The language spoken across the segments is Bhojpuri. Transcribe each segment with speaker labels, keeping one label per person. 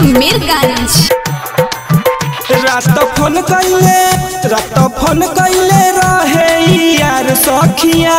Speaker 1: मीरगंज
Speaker 2: रात फोन कैले रात फोन कैले रहे ई यार सखिया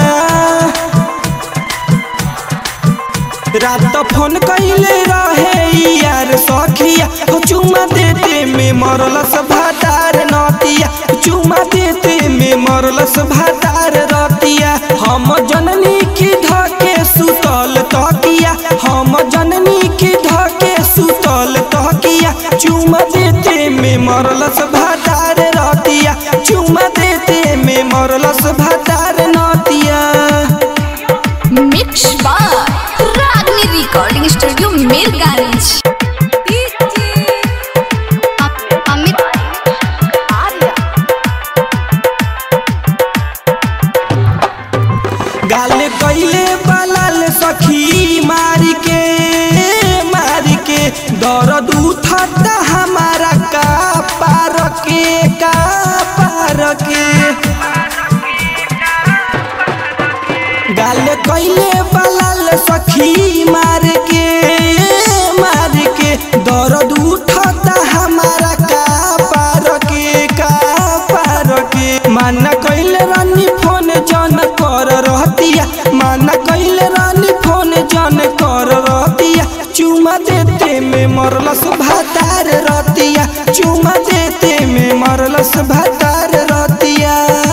Speaker 2: रात फोन कैले रहे ई यार सखिया हो चुमा देते में मरलस भातार नतिया चुमा देते में मरलस भातार रतिया हम जननी की धके सुतल तकिया हम जननी की धके सुतल तकिया चुमा देते में मरलस भातार रतिया चुमा देते में मरलस भातार नतिया
Speaker 1: मिक्स बार रागनी रिकॉर्डिंग स्टूडियो मीरगंज अमित आर्या
Speaker 2: गाल कैले बलाल सखी मार के मार के दर्द उठता हमारा का पार के का पार के गाल कैले बलाल सखी मार के मार के दर्द उठता हमारा का पार के का पार के माना कैले रानी फोन जन कर रहतिया माना कैले रानी फोन जन कर रहतिया चुमा देते में मरलस भातार रतिया चुमा देते में मरलस भातार रतिया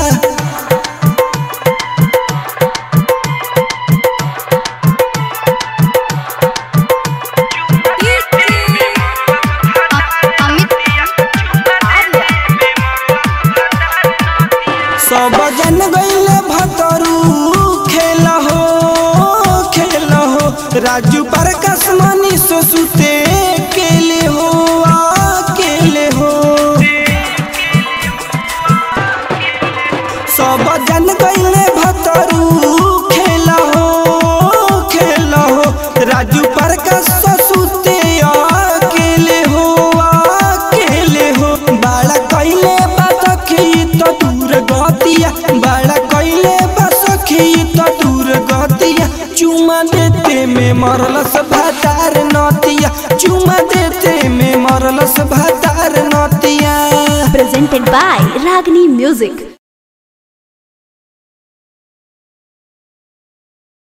Speaker 1: अमित आर्या
Speaker 2: सब जन गईले भतरू खेल हो खेल हो राजू पर कसमानी सोसुते केले हो अकेले हो सब जन गईले भतरू खेल हो खेल हो राजू पर कसुते अकेले हो अकेले हो बाड़ा कैले बसखी तो दूर गतिया बाड़ा कैले बसखी तो दूर गतिया चुमा देते में मरलस भातार नतिया चुमा देते में मरलस भातार नतिया
Speaker 3: presented by Ragini Music.